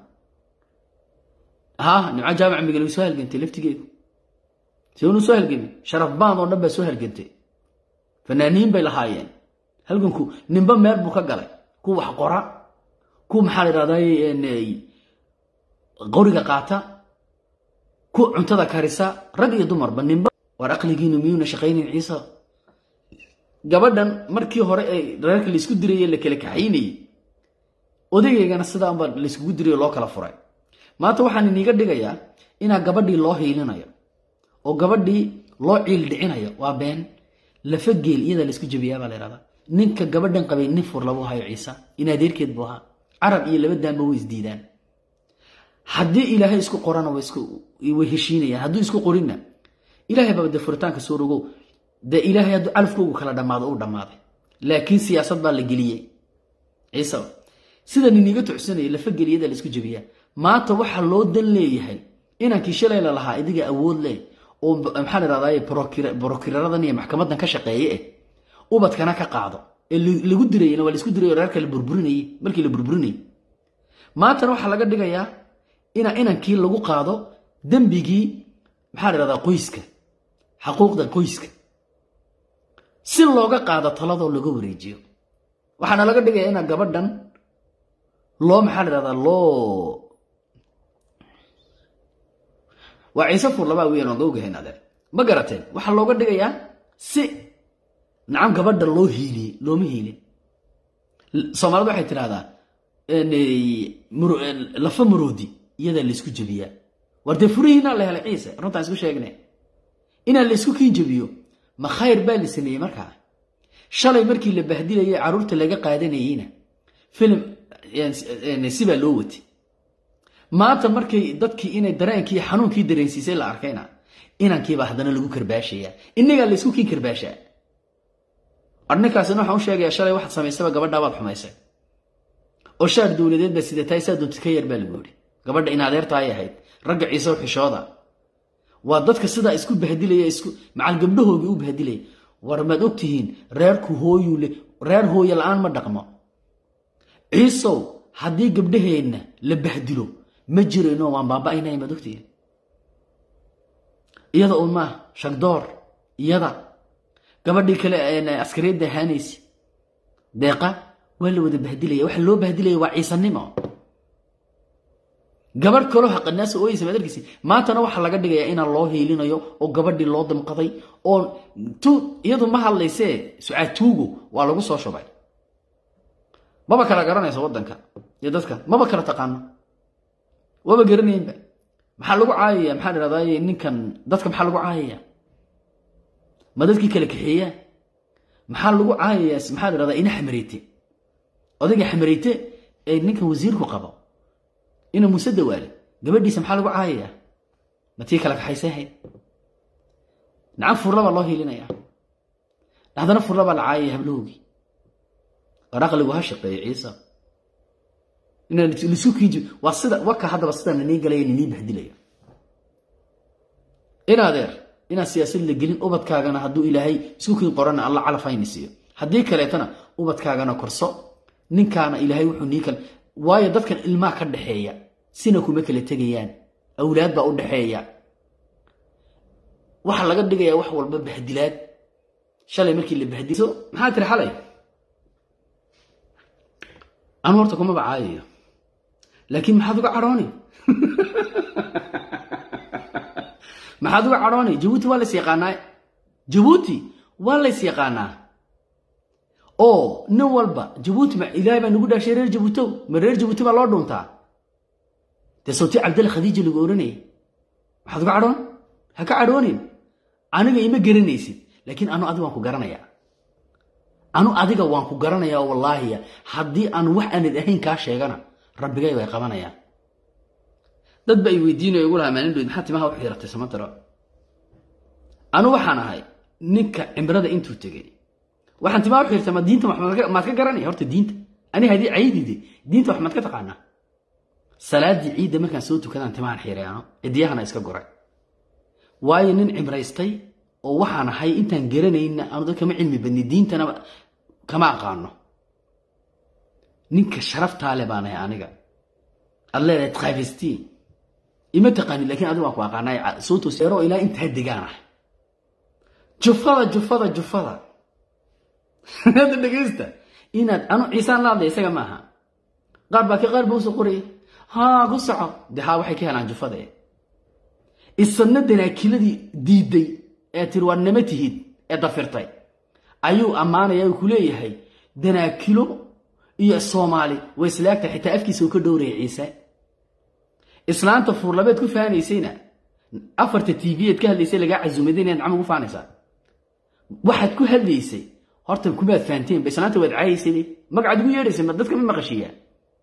S1: ha nimco jaamac migel way soo halgantay laftigeedu siunu soo halgamin sharaf baan oo dhan baa soo halgantay fanaaniin bay lahaayeen halganku ninba meel buu ka galay ku wax qora ku maxaa la yidhahday qoriga qaata ku cuntada karisa rag iyo dumarba ninba war aqligiinu miyuuna shaqaynayn ciisa gabadhan markii hore ee reerka laysku diraye la kala kaxaynayey odageygana sidaanba layskugu dirayo loo kala furay maanta waxaan iniiga dhigayaa inaa gabadhii loo hiilinayo oo gabadhii loo ciil dhicinayo waa been lafa geel iyadaa laysku jabiyaa baa la yhahdaa ninka gabadhan qabay nin fur labu hayo ciisa in adeerkeed buu ahaa carab iyo laba daanba way isdiidaan haddii ilaahay isku qorana way heshiinayaan hadduu isku qorinna ilahay baba de furitaanka soo rogow dee ilaahay hadduu calafkoogu kala dhammaado uu dhammaaday laakiin siyaasad baa la geliyey ciise sidan iniga tucsanaya lafa geliyada laisku jabiyaa maanta waxaa loo dan leeyahay inankii shalay la lahaa idiga awood leh oo maxaa la idhahdaye brokiraradan iyo maxkamadan ka shaqeeye eh ubadkana ka qaado ee lagu dirayna waa laisku dirayo reerka la burburinayey markii la burburinayey maantana waxaa laga dhigayaa ina inankii lagu qaado dembigii maxaa la idhahdaa qoyska xaquuqda qoyska si looga qaado taladoo laga wareejiyo waxaana laga dhigaya inaa gabadhan loo maxaa la idhahdaa loo waa ciise fur labaa weyan oon gawgahayn adeer ma garateen waxaa looga dhigayaa si nacam gabadha loo hiiliyey looma hiilin soomaalida waxay tidhahdaa lafa maroodi iyadaa laysku jebiyaa war dee furihiinaa la helay ciise runtaan isku sheegne inaan laysku kiin jebiyo ma khayr baa la sameeyey markaa shalay markii la bahdilayay carruurta laga qaadanayeyna filim sibaa loo watay maanta markay dadkii inay dareenkii xanuunkii dareensiisay la arkayna inankiibaa haddana lagu karbaashayaa innagaa laysku kiin karbaashaa arninkaasina waxaan u sheegayaa shalay waxaad samaysaba gabadhaabaad xumaysay oo shaar dowladeed baa sidatahay saa doonti ka yar baa lagu yidhi gabadha in adeertaay ahayd ragga ciisew xishooda waa dadka sidaa isku bahdilaya isku macal gabdhahoogii u bahdilaya war maad og tihiin reerku hooyuu le reer hooye la-aan ma dhaqmo ciisow haddii gabdhaheenna la bahdilo ma jirayno waan baaba-aynay maad ogtihiin iyada un maaha shagdoor iyada gabadhii kale askariyadda ahaanaysa deeqa waa la wada bahdilaya waxa loo bahdilaya waa ciisanimo gabadh kaloo haqanaasa ooyeysa maad arkeysi maantana waxaa laga dhigayaa inaan loo hiilinayo oo gabadhii loo damqaday oo tu iyadu ma hadlaysee sucaatuugu waa lagu soo shubay maba kala garanayso waddanka iyo dadka maba kala taqaano waba garanaynba maxaa lagu caayaya maxaa dhahday ninkan dadka maxaa lagu caayaya ma dadkii kala kaxeeyaa maxaa lagu caayaya maxaa dhahdaa ina xamareyte odayga xamareyte ee ninkan wasiirku qabo ina muuse dawaale gabadhiisa maxaa lagu caayaya ma tii kala kaxaysay ahayd nacan furla baa loo hiilinaya haddana furla baa la caayaya hablahowgii war aqligu ha shaqeeyo ciisa inlisu kiinji waa sida waka haddaba sidaa nanii galaya nanii bahdilaya in adeer inaan siyaasad la gelin ubadkaagana hadduu ilaahay isku kiin qorana alla calaf hayni siiyo haddii kaleetana ubadkaagana korso ninkaana ilaahay wuxuu nii kale waayo dadkan ilmaa ka dhaxeeya sina kuma kala tegayaan awlaad baa u dhaxeeya waxaa laga dhigayaa wax walba bahdilaad shalay markii la bahdilso maxaa tiri xalay anu horta kumaba caayayo laakiin maxaad uga cadhooni maxaad uga cadhooni jabuuti waa lays yaqaanaa jabuuti waa lays yaqaanaa oo nin walba jabuuti ma ilaahay baa nagu dhaashay reer jabuutow ma reer jabuuti baa loo dhuuntaa dee sawti cabdalla khadiija lagu oranayay maxaad uga cadhoon ha ka cadhoonin aniga ima garanaysid laakiin anu adiga waan ku garanayaa anu adiga waan ku garanayaa wallaahiya haddii aanu wax aanad ahayn kaa sheegana rabbigay bay qabanayaan dad ba ay weydiinayo igu lahaa maalin dhoyd maxaa timaha u xiiratay samataro anu waxaan ahay ninka cimrada intuu tegey waxaan timaha u xiirtay ma diinta maad ka garanaya horta diinta ani haddii caydide diinta wax maad ka taqaanaa salaaddii ciidda markaan soo tukadaan timahan xiiray ano cidiyahana iska goray waayo nin cimraystay oo waxaan ahay intaan garanayna aanu dad kama cilmi badni diintana kama aqaano ninka sharaftaa le baan ahay aniga ad leedahay tkaafistiin ima taqaanin lakiin adiga waan ku aqaanay soo toosero ilaa intaa degaan ah jufada jufada jufada hadda dhegaysta inaad anu ciisaan la hadlay isaga maaha qaar baa ka qaar ba usoo qoraya haa ku soco dee haa waxay ka helaan jufada isadna danaakiladii diiday ee tiri waad nama tihid ee dafirtay ayuu ammaanaya ku leeyahay danaakilo iyo soomaali way islaagtay xitaa afkiisa uu ka dhowraya ciise islaanta fuurlabeed ku faanaysayna afarta tv-eed ka hadlaysay lagaa casuumaday inaad gacmo ugu faanaysaa waxaad ku hadlaysay horta kumaad fahanteen ba islaanta waad caayaysay magacaad ugu yeedhaysay ma dadka ma maqashiiyaa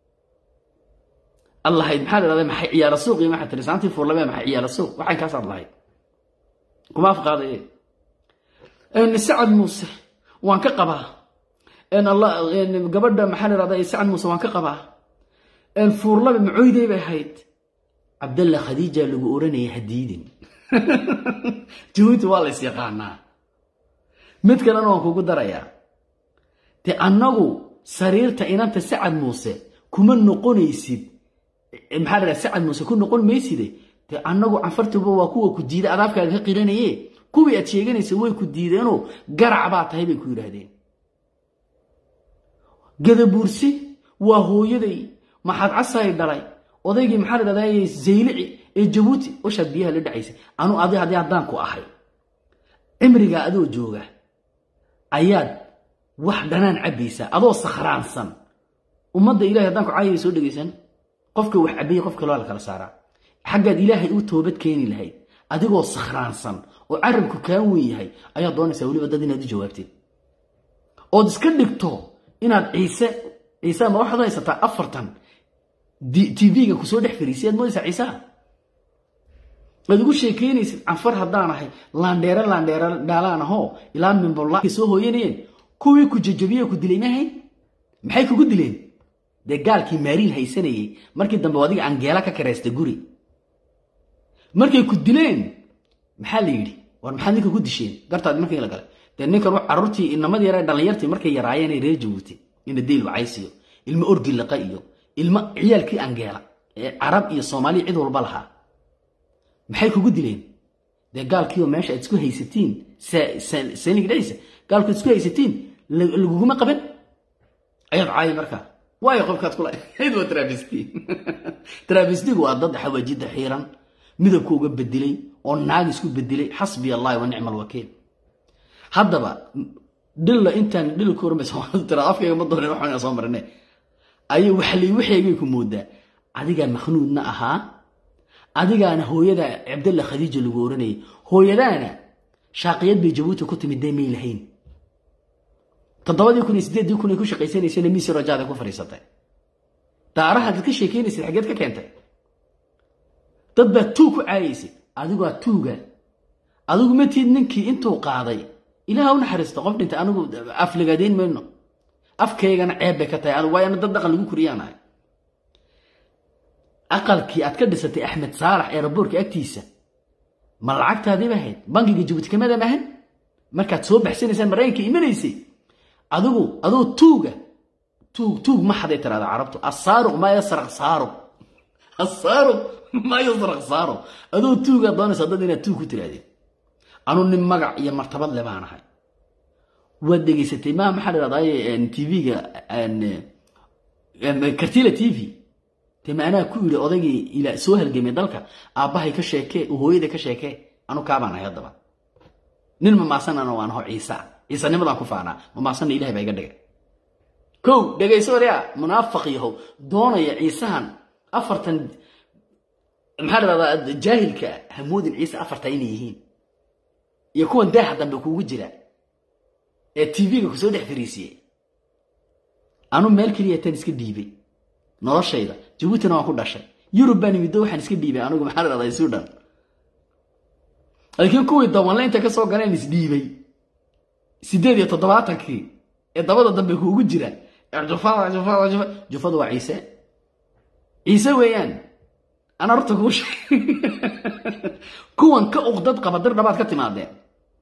S1: allahayd maxaad idhahday maxay ciyaara suuq iyo maxaad tiri islaantii fuurlabeed maxay ciyaara suuq waxaan kaasaad lahayd kuma afqaaday sacad muuse waan ka qabaa gabadha maxaa lahahda sacad muuse waan ka qabaa fuurlabe macooyday bay ahayd cabdalla khadiija lagu oranaya hadiidin jabuuti waa lays yaqaanaa mid kalena waan kugu darayaa de annagu sariirta inanta sacad muuse kuma noqonaysid maxaa lahada sacad muuse ku noqon mayside de annagu canfartuba waa kuwa ku diiday adaabkaaga ka qiranaye kuwii aad sheeganaysa way ku diideenoo garac baa tahay bay ku yidhaahdeen gadabuursi waa hooyaday maxaad casay dhalay odaygii maxaa la dhahday zaylici ee jabuuti ushaad biyaha la dhacaysay anu adi haddii haddaan ku ahay cimrigaa adoo jooga ayaad wax dhanaan cabbaysaa adoo sakhraansan ummadda ilahay haddaan ku caayaya soo dhegaysan qofka wax cabbaya qof kaloo la kala saaraa xaggaad ilaahay u toobad keeni lahayd adigoo sakhraansan oo carabku kaa weyn yahay ayaad doonaysaa weliba dad inaad u jawaabteed ood iska dhigto inaad ciise ciise ma waxaad haysataa afartan tv-ga kusoo dhex fariisay aad moodaysaa ciisaa waad ugu sheekeynaysid canfar haddaan ahay laandheere laandheere dhaalaan ahoo ilaa mimbola soo hooyanayeen kuwii ku jajabiye ku dilay mahayn maxay kugu dileen dee gaalkii maariil haysanayey markii dambe adiga angeela ka kareystay guri markay ku dileen maxaa la yidhi war maxaad ninka ku disheen gartaad markii la galay dee ninkan carruurtii inamadii yara dhallinyartii markay yaraayeen reer jabuuti ina deyl wacaysiyo ilmo orgi liqa iyo ilmo ciyaalkii angeela ee carab iyo soomaaliya cid walba lahaa maxay kugu dileen dee gaalkiioo meesha aad isku haysatiin saniga dhexdiisa gaalku isku haysatiin laguguma qaban ayaad caayi markaa waayo qofkaad kula cid waa travesti travestigu waa dad xawaajida xiiran midabka uga bedelay oo naag isku bedelay xasbi allahi wa nicma alwakiil haddaba dhilla intaan dhil ku hormay soomaalida tira afkayga ma doonin waxaan soo marine ayay waxlay waxeegay ku moodaa adigaa makhnuudna ahaa adigaana hooyada cabdalla khadiija lagu oranayay hooyadaana shaaqiyad bay jabuuti ku timid dee may lahayn toddobadii kun iyo sideeddii kun ay ku shaqaysanaysayna miisi rajaada ku fadhiisatay daaraha dad ka sheekaynaysay xageed ka keentay dad baa tuug ku caayaysay adigaa tuuga adigu matiid ninkii intuu qaaday ilaah u naxariista qof dhintay anigu afligadayn mayno afkaygana ceeb bay ka tahay anigu waayo ana dad dhaqan lagu koriyaan ahay aqalkii aad ka dhisatay axmed saalax ee raboorka agtiisa ma lacagtaadiiba ahayd bankiga jabuuti kamada mahan markaad soo baxsanaysaan maraykanka imanaysay adigu aduu tuuga tuug tuug ma haday tiraada carabtu asaaruq maa yasraq saaruq asaaruq maa yasraq saaruq aduu tuugaad doonaysa dad inaad tuug ku tirahdeen anuu nin magac iyo martabad le baan ahay waad dhegaysatay ma maxaa dhahdaye tv-ga kartila t v dee maanaa ku yidhi odaygii ila soo halgamay dalka aabbahay ka sheekee hooyada ka sheekee anu kaabaan ahay haddaba nin mamaasanana waan aho ciisa ciisanimadaan ku faanaa mamaasanna ilahay baa iga dhigay kow dhegayso odaa munaafiq yahow doonaya ciisahan afartan maxaa dhahdaa jaahilka hamoodin ciise afarta inay yihiin iyo kuwan daaha dambe kuugu jira ee tv-ga kusoo dhex fariisiyey anu meel keliya tan iska dhiibay noloshayda jabuutina waan ku dhashay yurub baan imiddo waxaan iska dhiibay anigu maxaa la dhahdaa sudan laakiin kuwii dawanleynta ka soo galeen isdhiibay sideed iyo toddobaatankii ee dabada dambe kuugu jira jufada jufada jufa jufada waa ciise ciise weeyaan ana horta kuu sheeg kuwan ka uqdad qaba dir dhabaad ka timaadeen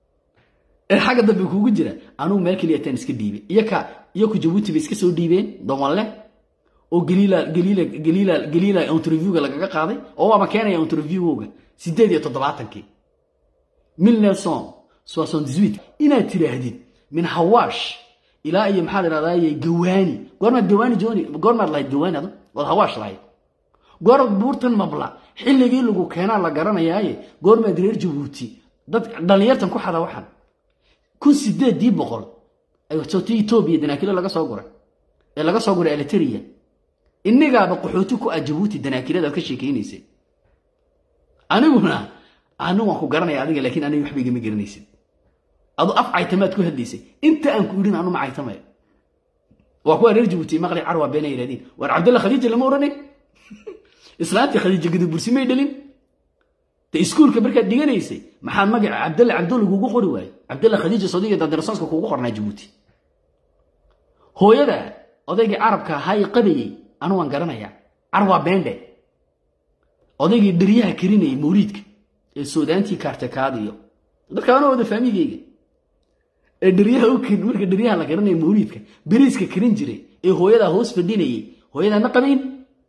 S1: ee xagga dambe kuugu jira anugu meel keliya taan iska dhiibay iyo ka iyo ku jabuuti bay iska soo dhiibeen dawanle oo galiila galiila galiila galiila interviewga lagaga qaaday oo waaba keenaya interviewga sideed iyo toddobaatankii mil nelson soixante-dix-huit inaad tiraahdid min hawaash ilaa iyo maxaa la dhahdaye gawaani goormaad gawaani jooni goormaad lahayd gawaani adu waad hawaash lahayd goor buurtan mabla xilligii lagu keenaa la garanayaaye goormaad reer jabuuti dad dhallinyartan ku xada waxan kun sideedii boqol ti etoobiya danaakilo laga soo guray ee laga soo guray eliteria inagaaba qaxooti ku ah jabuuti danaakiladaad ka sheekaynaysay aniguna anigu waan ku garanaya adiga laakiin aniga waxba igama garanaysid adu af caytamaad ku hadlaysay inta aan ku idhin anu ma caytamayo waa kuwa reer jabuuti maqli carwa beena yidhahdeen waar cabdalla khadiija lama odhanay islaantii khadiija gadabursi may dhalin de iskuulka markaad dhiganaysay maxaa magaca cabdalla cabdo lagugu qori waayo cabdalla khadiija sodiga dandarsoonska kuugu qornaa jabuuti hooyada odaygii carabka ahaa ee qabayey anu waan garanayaa carwaa beendhe odaygii dheryaha karinayay mawliidka ee soodaantii kaartakaadiyo dadka ana wada faamigeyga ee dheryaha u marka dheryaha la karinaya mawliidka beriiska karin jiray ee hooyadaa hoos fadhinayay hooyadaa ma qabayn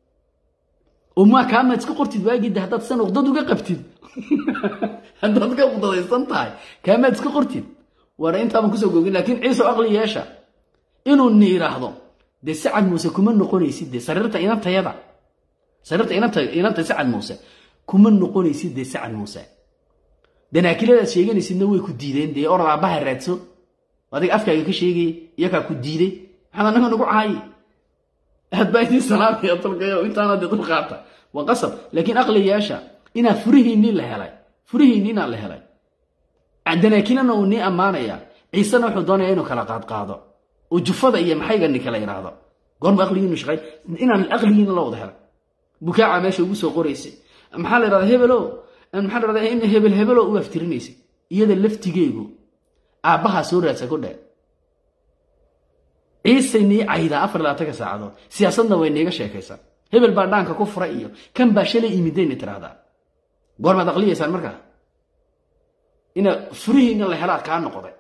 S1: ma kaamaad iska qortid waagida haddaad san uqdad uga qabtid haddaad ka uqdadaysan tahay kaamaad iska qortid waana intaaban kusoo googin laakiin ciise aqli yeesha inuu ni idhaahdo dee sacad muuse kuma noqonaysid dee sariirta inantayada sariirta inanta inanta sacad muuse kuma noqonaysid dee sacad muuse danaakiladaad sheeganaysidna way ku diideen dee orad aabbaha raadso adiga afkaaga ka sheegayay iyakaa ku diiday maxaad anaga nagu caayi aad baa idin salaamaya dalkayo intaana dee dul qaata waa qasab laakiin aqli yeesha inaa furihiinnii la helay furihiinnii inaa la helay danaakilana uu nii ammaanaya ciisena wuxuu doonaya inuu kala qaadqaado oo jufada iyo maxayga ni kala yidhaahdo goorma aqligiinu shaqay inaan aqligiina la wada helay bukaaca meesha ugu soo qoraysay maxaa la yidhahda hebelo maxaa la yidhahda in hebel hebelo u aftirinaysay iyada laftigeegu aabbahaa soo raadsa ku dhe ciisay nii caydaa afar labaatanka saacadood siyaasadna way niiga sheekaysaa hebel baa dhaanka ku furay iyo kan baa shalay imidayna tiraahdaa goormaad aqliyaysaan markaa ina furihiina la helaa kaa noqday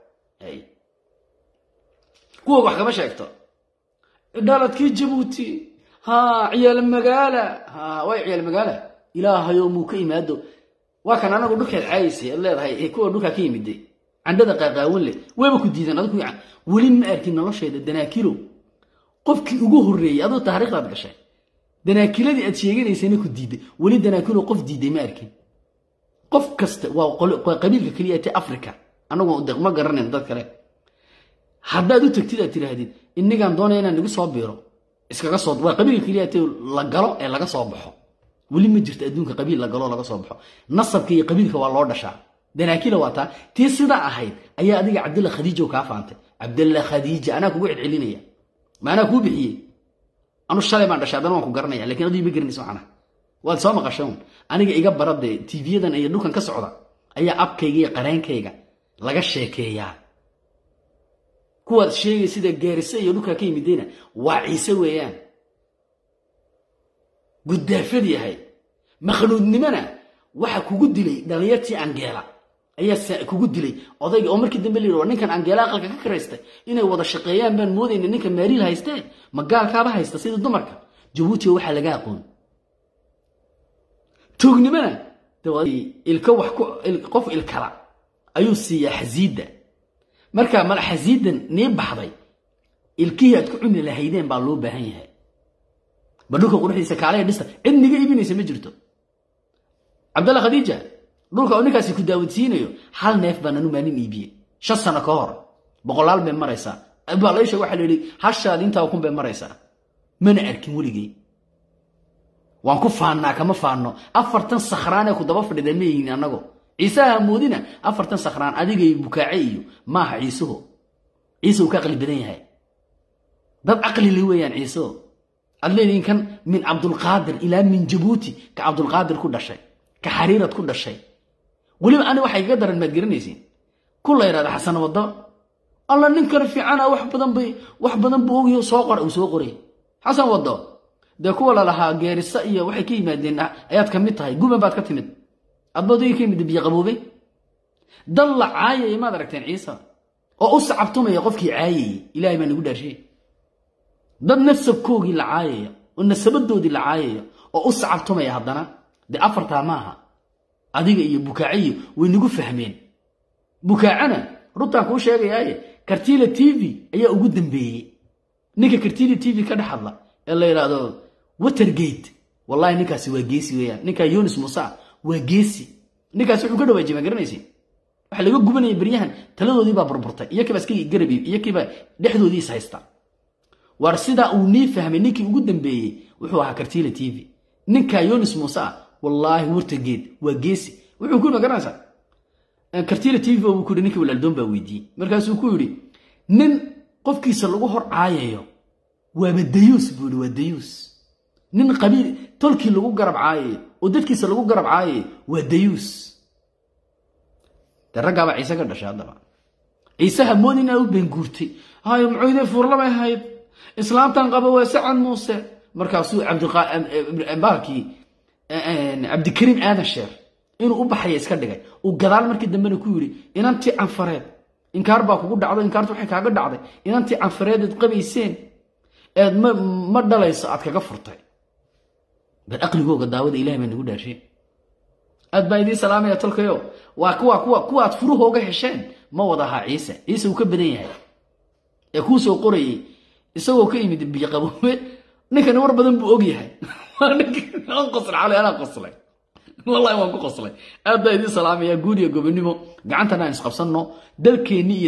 S1: kuwa wax kama sheegto dhaladkii jabuuti ha ciyaal magaala ha way ciyaal magaala ilaahayo muu ka imaado waa kan anagu dhulkeed caayisay ad leedahay kuwa dhulkaa ka yimiday candhada qaaqaawan leh wayba ku diidan adigu weli ma arkin nolosheeda danaakilo qofkii ugu horreeyey aduu taariikhdaad gashay danaakiladii aad sheeganaysana ku diiday weli danaakilo qof diiday ma arkin qof kasta waa qabiilka keliya te africa anagu ma garanayn dad kale haddaad u tagtid aad tiraahdid inigaan doonaya inaan igu soo biiro iskaga soo waa qabiilka keliya te la galo ee laga soo baxo weli ma jirto adduunka qabiil la galo laga soo baxo nasabka iyo qabiilka waa loo dhashaa danaakila waa taa tii sidaa ahayd ayaa adiga cabdalla khadiijo kaa faantay cabdalla khadiija anaa kugu celcelinaya ma anaa kuu bixiyey anu shalay baan dhashay haddana waan ku garanaya lakin aduu ma garanaysa macnaha waad soo maqashoon aniga iga baradee tv-yadan iyo dhulkan ka socda ayaa abkayga iyo qareenkayga laga sheekeeyaa kuwaad sheegay sida gaarisa iyo dhulkaa ka yimidayna waa ciise weeyaan guddaafad yahay makhluudnimona waxa kugu dilay dhalinyartii angeela ayaa kugu dilay odayga oo markii dambe layidhi war ninkan angeela aqalka ka karaystay inay wada shaqeeyaan baan moodayna ninka maariil haystee ma gaalkaaba haysta sida dumarka jabuutiga waxaa laga aqoon tuugnimona ilka wax qof ilkala ayuu siiyaa xasiidda marka mal xasiiddan nii baxday ilkihii aad ku cuni lahaydeen baa loo baahan yahay ba dhulka quruxdiisa kaalaya dhista cid niga iibinaysa ma jirto cabdalla khadiija dhulka oo ninkaasi ku daawadsiinayo hal neef baan anu maalin iibiyey shan sano ka hor boqolaal bay maraysaa balaysha waxaa la yidhi hashaadi intaa kun bay maraysaa mana arkin weligay waan ku faannaa kama faanno afartan sakhraan ee ku daba fadhida ma yihiin annago ciisaha moodina afartan sakhraan adigay bukaace iyo maaha ciisuhu ciise uu ka aqli badan yahay dad caqlili weeyaan ciiseho aad leedihiin kan min cabdulqaadir ilaa min jabuuti ka cabdulqaadir ku dhashay ka xariirad ku dhashay weliba ani waxay kaga daran maad garanaysiin ku la yidhahda xasan waddo alla ninkan fiicana wax badan bay wax badan buu ogyo soo qora uu soo qoray xasan waddo dee kuwa lalahaa geerisa iyo waxay ka yimaadeen ayaad ka mid tahay guban baad ka timid adboodagii ka yimid biyo qaboobay dad la caayaya maad aragteen ciisa oo u sacabtumaya qofkii caayayey ilahay baa nagu dhaarshay dad nasabkoogii la caayaya oo nasabadoodii la caayaya oo u sacabtumaya haddana dee afartaa maaha adiga iyo bukaaciyo way nagu fahmeen bukaacana runtaan kuu sheegayaaye kartila t v ayaa ugu dambeeyey ninka kartila t v ka dhex hadla ee la yidhaahdo watergate wallahi ninkaasi waa geesi weeyaan ninkaa yonis musa waa geesi ninkaasi wuxuu ka dhawaajiyay ma garanaysi waxa laga gubanaya beryahan taladoodii baa burburtay iyo kiiba iska garabi iyo kiiba dhexdoodii is haysta war sidaa uu nii fahmay ninkii ugu dambeeyey wuxuu ahaa kartila t v ninkaa yonis muuse ah wallaahi watergate waa geesi wuxuu ku ma garanaysaa kartila t v buu ku yidhi ninkii walaaldoon baa weydiiyey markaasuu ku yidhi nin qofkiisa lagu hor caayayo waaba dayuus buu yidhi waa dayuus nin qabiil tolkii lagu garab caayayo oo dadkiisa lagu garab caayayo waa dayuus dee raggaabaa ciise ka dhashay haddaba ciiseha moodi inaa u beenguurtay hayo mucoydee fuurlamay ahayd islaamtan qaba waa sacan muuse markaasuu cabdibaalkii cabdikariim aadan sheer inuu u baxaya iska dhigay uu gadaal markii dambena ku yidhi inantii canfareed inkaar baa kugu dhacdo inkaartu waxay kaaga dhacday inantii canfareedeed qabayseen eed ma dhalayso aad kaga furtay bal aqligooga daawada ilahay baa nagu dhaashay aad baa idiin salaamaya tolkayo waa kuwa kuwa kuwaad furahooga hesheen ma wada ahaa ciise ciise uu ka badan yahay ee kuu soo qorayey isagoo ka yimid biyo qaboobe ninkani war badan buu og yahay qosl cali anaa qoslay wallahi waan ku qoslay aad baa idiin salaamaya guud iyo gobonimo gacantana aan isqabsanno dalkeenni iyo